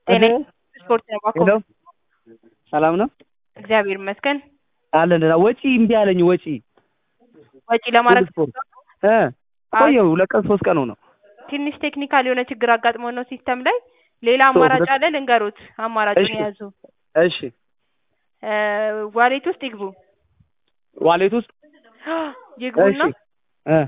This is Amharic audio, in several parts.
ጤና ስፖርት ነው እባክዎ። ሄሎ ሰላም ነው እግዚአብሔር ይመስገን። አለን ደህና። ወጪ እምቢ አለኝ ወጪ ወጪ ለማድረግ ስፖርት እ ቆየሁ ሁለት ቀን ሶስት ቀን ሆነው። ትንሽ ቴክኒካል የሆነ ችግር አጋጥሞ ነው ሲስተም ላይ። ሌላ ሶ አማራጭ ሁለት- አለ ልንገሩት፣ አማራጩን እሺ። የያዙ እሺ እ ዋሌት ውስጥ ይግቡ ዋሌት ውስጥ ይግቡና እሺ እ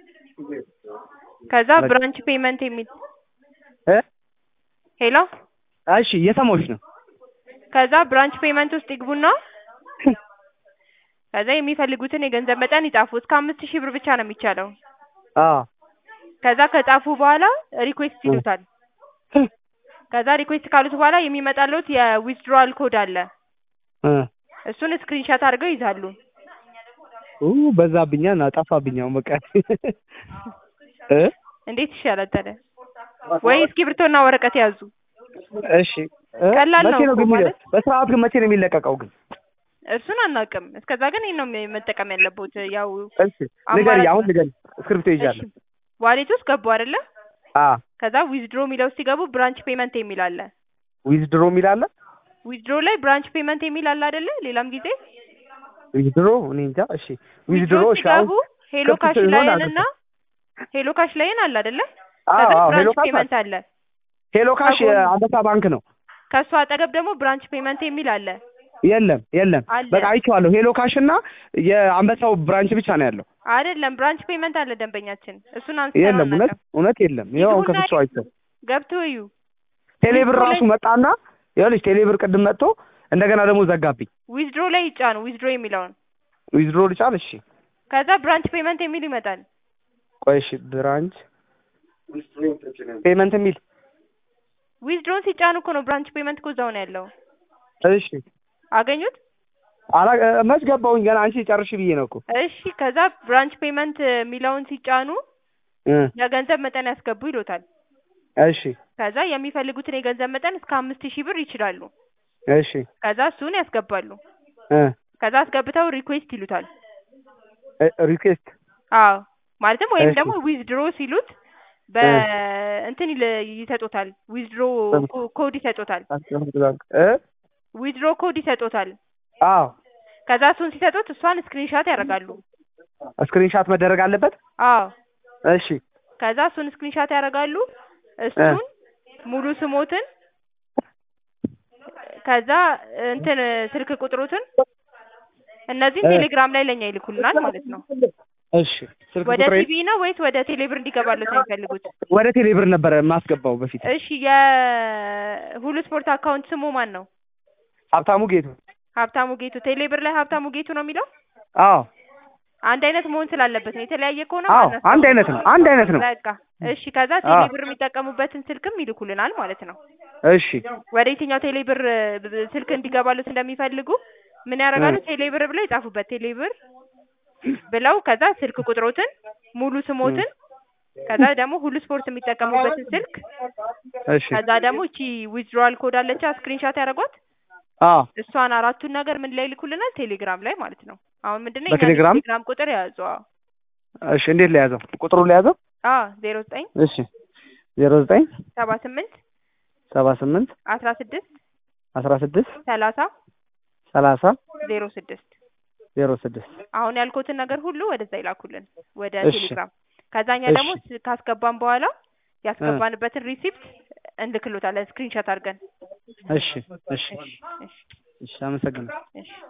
ከዛ በቃ። ብራንች ፔመንት የሚል እ ሄሎ እሺ እየሰማሁሽ ነው። ከዛ ብራንች ፔመንት ውስጥ ይግቡና ከዛ የሚፈልጉትን የገንዘብ መጠን ይጻፉ። እስከ አምስት ሺህ ብር ብቻ ነው የሚቻለው። አዎ ከዛ ከጻፉ በኋላ ሪኩዌስት ይሉታል። ከዛ ሪኩዌስት ካሉት በኋላ የሚመጣለት የዊዝድሮዋል ኮድ አለ። እ እሱን ስክሪንሻት አድርገው ይዛሉ። ኡ በዛብኛ እና ጠፋብኝ አሁን በቃ እ እንዴት ይሻላል ታዲያ? ወይ እስክሪብቶና ወረቀት ያዙ። እሺ እ ቀላል ነው መቼ ነው እኮ ግን ማለት። በስርዓት ግን መቼ ነው የሚለቀቀው ግን? እሱን አናውቅም። እስከዛ ግን ይሄን ነው መጠቀም ያለብዎት። ያው እሺ አማራጭ ንገሪ፣ ነው። አሁን ንገሪ። እስክሪብቶ እሺ ይዣለሁ። ዋሌት ውስጥ ገቡ አይደለ? አ ከዛ ዊዝድሮ የሚለው ውስጥ ሲገቡ ብራንች ፔመንት የሚል አለ። ዊዝድሮ የሚል አለ። ዊዝድሮ ላይ ብራንች ፔመንት የሚል አለ አይደለ? ሌላም ጊዜ ዊዝድሮ እኔ እንጃ። እሺ ዊዝድሮ ዊዝድሮ እሺ ሲገቡ አሁን ሄሎ ክፍት ካሽ ሲሆን ላይን አልገባም። እና ሄሎ ካሽ ላይን አለ አይደለ? አዎ ከዛ አዎ ሄሎ ብራንች ካሽ ፔመንት አለ። ሄሎ ካሽ ከጎኑ- አንበሳ ባንክ ነው። ከሱ አጠገብ ደግሞ ብራንች ፔመንት የሚል አለ። የለም የለም፣ አለ። በቃ አይቼዋለሁ። ሄሎ ካሽ እና የአንበሳው ብራንች ብቻ ነው ያለው። አይደለም ብራንች ፔመንት አለ ደንበኛችን። እሱን አንስተን የለም እውነት አናውቅም። እውነት የለም። ይኸው አሁን ይግቡና ከፍቼው አይቼው ገብቶ እዩ። ቴሌብር ዊዝድሮ ራሱ ላይ- መጣና ይኸውልሽ ቴሌብር ቅድም መጥቶ እንደገና ደግሞ ዘጋብኝ። ዊዝድሮ ላይ ይጫኑ። ዊዝድሮ የሚለውን ዊዝድሮ ልጫን? እሺ ከዛ ብራንች ፔመንት የሚል ይመጣል። ቆይ እሺ ብራንች ፔመንት የሚል ዊዝድሮን ሲጫኑ እኮ ነው ብራንች ፔመንት እኮ እዛው ነው ያለው። እሺ አገኙት? አላ መች ገባሁኝ ገና አንቺ ጨርሽ ብዬ ነው እኮ እሺ ከዛ ብራንች ፔመንት የሚለውን ሲጫኑ እ የገንዘብ መጠን ያስገቡ ይሎታል። እሺ ከዛ የሚፈልጉትን የገንዘብ መጠን እስከ አምስት ሺህ ብር ይችላሉ። እሺ ከዛ እሱን ያስገባሉ። እ ከዛ አስገብተው ሪኩዌስት ይሉታል። ሪኩዌስት አዎ ማለትም ወይም እሺ። ደግሞ ዊዝድሮ ሲሉት በእንትን ይለ- ይሰጡታል። ዊዝድሮ ኮድ ይሰጡታል። እ ዊዝድሮ ኮድ ይሰጡታል። አዎ ከዛ እሱን ሲሰጡት እሷን ስክሪንሻት ያደርጋሉ። ስክሪንሻት መደረግ አለበት። አዎ እሺ ከዛ እሱን ስክሪንሻት ያደርጋሉ። እሱን ሙሉ ስሞትን ከዛ እንትን ስልክ ቁጥሮትን እነዚህን እ ቴሌግራም ላይ ለኛ ይልኩልናል ማለት ነው። እሺ ስልክ ወደ ቁጥሬ ቲቪ ነው ወይስ ወደ ቴሌብር እንዲገባለት ነው የሚፈልጉት? ወደ ቴሌብር ነበረ የማስገባው በፊት። እሺ የሁሉ ስፖርት አካውንት ስሙ ማን ነው? ሀብታሙ ጌቱ። ሀብታሙ ጌቱ። ቴሌብር ላይ ሀብታሙ ጌቱ ነው የሚለው። አዎ አንድ አይነት መሆን ስላለበት ነው። የተለያየ ከሆነ አዎ ማነው? አንድ አይነት ነው አንድ አይነት ነው። በቃ እሺ። ከዛ አዎ ቴሌብር የሚጠቀሙበትን ስልክም ይልኩልናል ማለት ነው። እሺ ወደ የትኛው ቴሌብር ብ- ስልክ እንዲገባሉት እንደሚፈልጉ ምን ያደርጋሉ? እ ቴሌብር ብለው ይጻፉበት። ቴሌብር ብለው ከዛ ስልክ ቁጥሮትን ሙሉ ስሞትን ከዛ ደግሞ ሁሉ ስፖርት የሚጠቀሙበትን ስልክ እሺ ከዛ ደግሞ እቺ ዊዝድሮዋል ኮድ አለቻ ስክሪንሻት ያደረጓት አዎ እሷን አራቱን ነገር ምን ላይ ይልኩልናል? ቴሌግራም ላይ ማለት ነው። አሁን ምንድነው የኛን በቴሌግራም የቴሌግራም ቁጥር የያዙ እሺ እንዴት ለያዘው ቁጥሩን ለያዘው? አዎ ዜሮ ዘጠኝ እሺ ዜሮ ዘጠኝ ሰባ ስምንት ሰባ ስምንት አስራ ስድስት አስራ ስድስት ሰላሳ ሰላሳ ዜሮ ስድስት ዜሮ ስድስት አሁን ያልኩትን ነገር ሁሉ ወደዛ ይላኩልን ወደ እሺ ቴሌግራም። ከዛኛ እሺ ደግሞ ስ- ካስገባን በኋላ እ ያስገባንበትን ሪሲፕት እንልክሎታለን ስክሪንሾት አድርገን። እሺ እሺ እሺ እሺ እሺ አመሰግናለሁ። እሺ